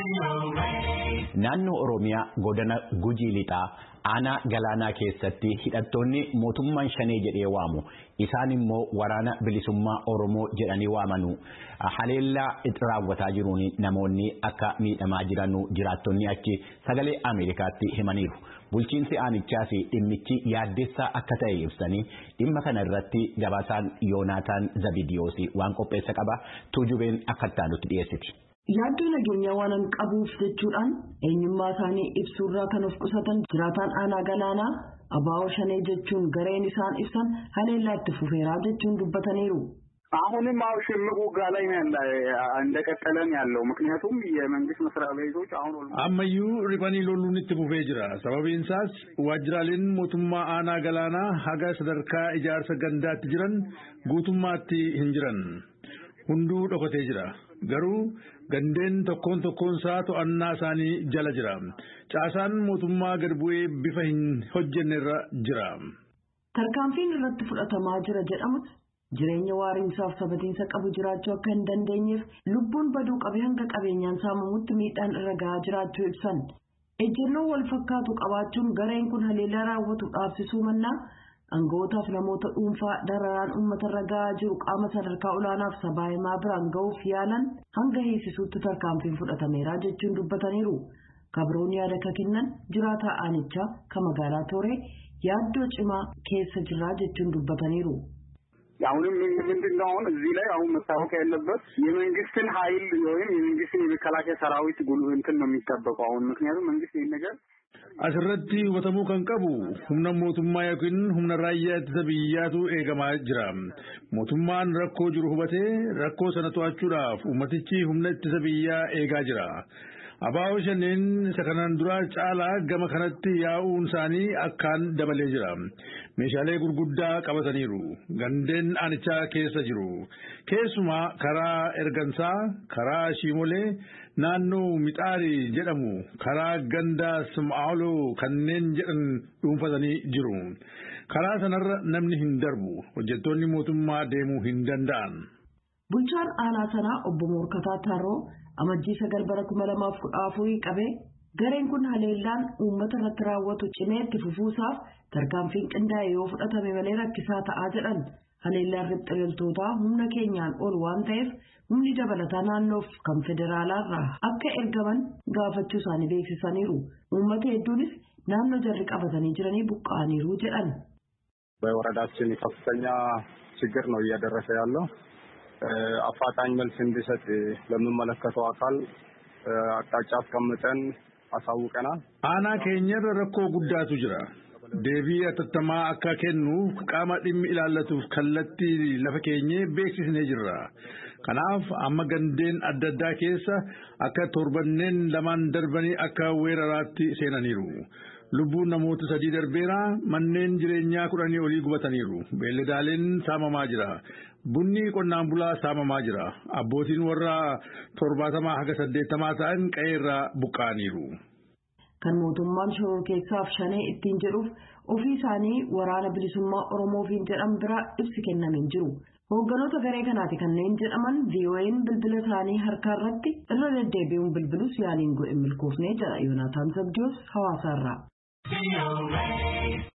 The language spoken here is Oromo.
Naannoo Oromiyaa godina Gujii Lixaa aanaa galaanaa keessatti hidhattoonni mootummaan shanee jedhee waamu isaan immoo waraana bilisummaa Oromoo jedhanii waamanu haleellaa raawwataa jiruun namoonni akka miidhamaa jiran jiraattonni achi sagalee Ameerikaatti himaniiru. Bulchiinsi aanichaas dhimmichi yaaddessaa akka ta'e ibsanii dhimma kana irratti gabaasaan Yoonaataan Zabidiyoos waan qopheessa qaba tuujubeen akka itti dhiyeessiti. Yaaddoo nageenyaa waan hin qabuuf jechuudhaan eenyummaa isaanii ibsuurraa kan of qusatan jiraataan aanaa galaanaa abaa'oo shanee jechuun gareen isaan ibsan haleellaa itti fufeeraa jechuun dubbataniiru. አሁንም አው ሽምቅ ውጋ ላይ እንደቀጠለ ነው ያለው። ምክንያቱም የመንግስት መስሪያ ቤቶች አሁን አመዩ ሪባኒ ሎሉን itti fufee jira sababiin isaas waajjiraaleen mootummaa aanaa galaanaa haga sadarkaa ijaarsa gandaatti jiran guutummaatti hin jiran hunduu dhokatee jira garuu gandeen tokkoon tokkoon isaa to'annaa isaanii jala jira caasaan mootummaa gad bu'ee bifa hin hojjennerra jira. tarkaanfiin irratti fudhatamaa jira jedhamus jireenya waariinsaaf sabatiinsa qabu jiraachuu akka hin dandeenyeef lubbuun baduu qabee hanga qabeenyaan saamamutti miidhaan irra gahaa jiraachuu ibsan ejjennoo wal fakkaatu qabaachuun gareen kun haleellaa raawwatu dhaabsisuu mannaa Anga'ootaaf namoota dhuunfaa dararaan uummatarra gahaa jiru qaama sadarkaa olaanaaf sabaahimaa biraan ga'uuf yaalan hanga hiisisuutti tarkaanfiin fudhatameera jechuun dubbataniiru. Kabroon yaada ka kennan jiraataa aanichaa ka magaalaa Tooree yaaddoo cimaa keessa jirraa jechuun dubbataniiru. አሁንም ምንድን ነው አሁን እዚህ ላይ አሁን መታወቅ ያለበት የመንግስትን ኃይል ወይም የመንግስትን የመከላከያ ሰራዊት ጉሉ እንትን ነው የሚጠበቀው አሁን ምክንያቱም መንግስት ይህን ነገር Asirratti hubatamuu kan qabu humna mootummaa yookiin humna raayyaa ittisa biyyaatu eegamaa jira. Mootummaan rakkoo jiru hubatee rakkoo sana to'achuudhaaf ummatichi humna ittisa biyyaa eegaa jira. Abaa'oo shanneen isa kanaan duraa caalaa gama kanatti yaa'uun isaanii akkaan dabalee jira. Meeshaalee gurguddaa qabataniiru. Gandeen aanichaa keessa jiru. Keessumaa karaa ergansaa, karaa shiimolee, naannoo mixaarii jedhamu, karaa gandaa sim'aaloo kanneen jedhan dhuunfatanii jiru. Karaa sanarra namni hin darbu. Hojjettoonni mootummaa deemuu hin danda'an. Bulchaan aanaa sanaa obbo Moorkataa Taaroo amajjii sagal bara kuma lamaaf kudha afurii qabee gareen kun haleellaan uummata irratti raawwatu cimee itti fufuusaaf tarkaanfiin qindaa'e yoo fudhatame malee rakkisaa ta'aa jedhan haleellaan ribxililtootaa humna keenyaan ol waan ta'eef humni dabalataa naannoof kan federaalaarraa akka ergaman gaafachuu isaanii beeksisaniiru uummata hedduunis naannoo jarri qabatanii jiranii buqqa'aniiru jedhan. በወረዳችን ከፍተኛ ችግር ነው እያደረሰ ያለው አፋጣኝ መልስ እንዲሰጥ ለሚመለከተው አካል አቅጣጫ አስቀምጠን አሳውቀናል። አና ኬኘር ረኮ ጉዳቱ ጅራ deebii atattamaa akka kennuuf qaama dhimmi ilaallatuuf kallattii lafa keenyee beeksisnee jirra. Kanaaf amma gandeen adda addaa keessa akka torbanneen lamaan darbanii akka weeraraatti seenaniiru. Lubbuun namoota sadii darbeera manneen jireenyaa kudhanii olii gubataniiru. Beelladaaleen saamamaa jira. Bunni qonnaan bulaa saamamaa jira. Abbootiin warra torbaatamaa haga saddeettamaa ta'an qe'eerraa buqqa'aniiru. Kan mootummaan shoror keessaaf shanee ittiin jedhuuf ofii isaanii waraana bilisummaa Oromoofiin jedhan bira ibsi kenname hin jiru. Hoogganoota garee kanaati kanneen jedhaman VOA'n bilbila isaanii harkaa irratti irra deddeebi'uun bilbilus yaaliin godhe milkoofnee jedha Yoonaataan Zabdiyoos hawaasaarraa.